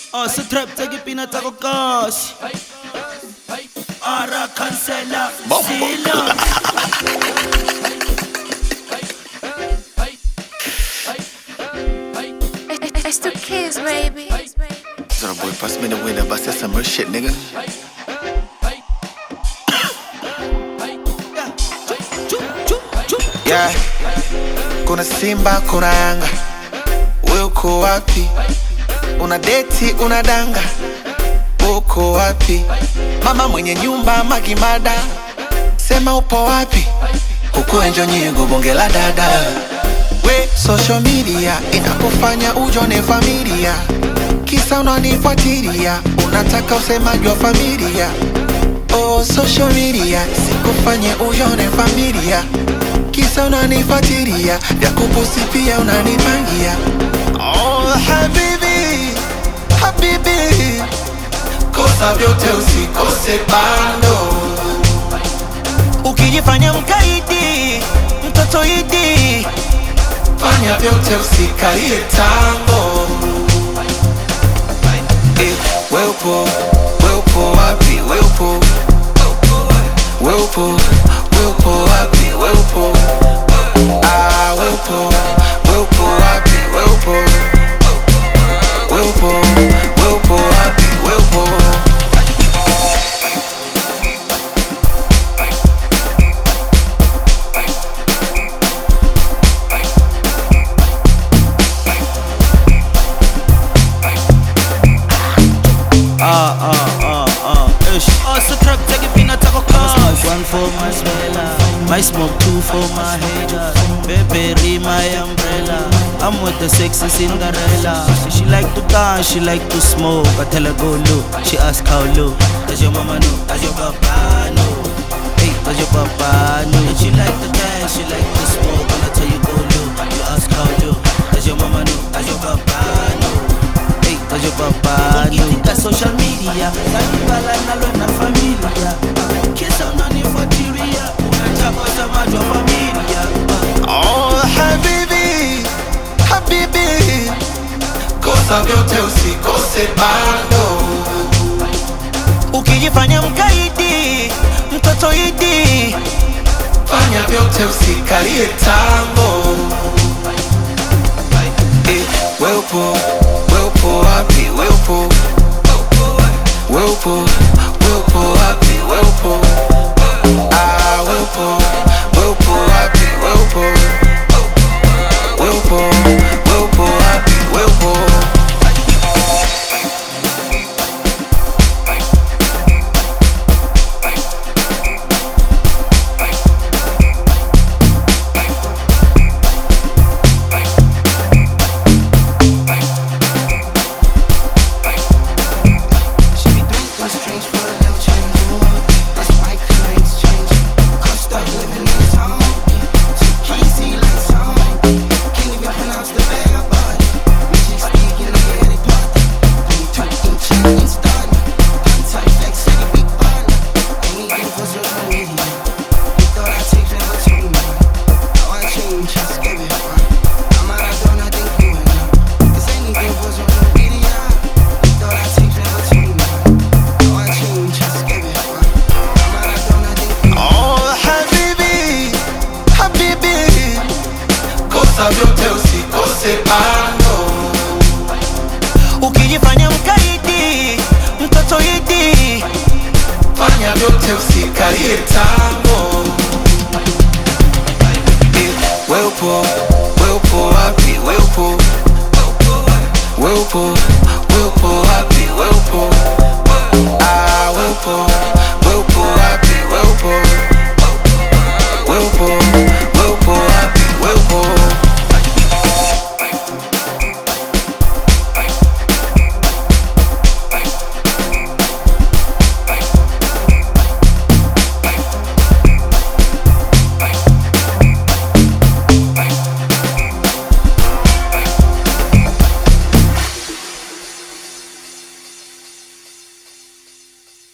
Oh, sa trap tsa ke pina tsa ko kasi Ara cancela Sila It's the kids, baby. So boy, pass me the winner, but that's some real shit, nigga. Yeah, kuna Simba, kuna Yanga, wewe uko wapi? Una deti, una danga, uko wapi? Mama mwenye nyumba Magimada, sema upo wapi? Huku enjo nyigo bonge la dada we social media inakufanya ujone familia kisa unanifuatilia unataka usemaji wa familia oh, social media sikufanye ujone familia kisa unanifuatilia vya kupusi pia unanipangia oh, habibi habibi kosa vyote usikose bando ukijifanya mkaidi mtoto idi fanya vyote usikalie tango eh, weupo weupo wapi weupo weupo weupo wapi weupo ah, weupo weupo wapi weupo weupo weupo wapi weupo Ah, ah, ah, ah, ish Oh, sa trap tsa ke pina tsa ko kasi One for my smella My smoke two for my hater Baby, my umbrella I'm with the sexy Cinderella She like to dance, she like to smoke I tell her go low, she ask how low Does your mama know? Does your papa know? Hey, does your papa know? And she like to dance, she like to smoke And I tell you go low, you ask how low Does your mama know? Does your papa know? Hey, does your papa know? Ukitika social media Zanibala nalo na familia Kisa unanifuatilia Unataka usemaji wa familia Oh, habibi, habibi, kosa vyote usikose bando. Ukijifanya mkaidi, mtoto idi, fanya vyote usikalie tango. Eh, weupo, weupo wapi, weupo, weupo, weupo wapi, weupo, ah, weupo, weupo wapi, weupo, weupo, weupo wapi, weupo. She be doing things strange for a little change. That's why claims change. Cause stuck living in town. She can't see lights on. Can't even pronounce the bag I bought. Magic speaking, I hear they part. Only two inch and start. Gun tight, flex, city, big bun. Anything for social media. You thought I'd take that, but you know. Now I change, just give it fun. I'm out of door, nothing you and now. Cause anything for social media. You thought I'd take that, but you know. Now I change, just give it fun. I'm out of door, nothing you and Oh, habibi, habibi, kosa vyote usikose bando. Ukijifanya mkaidi, mtoto idi, fanya vyote usikalie tango. Eh, Weupo, weupo wapi, weupo, weupo, weupo wapi, weupo, ah, weupo,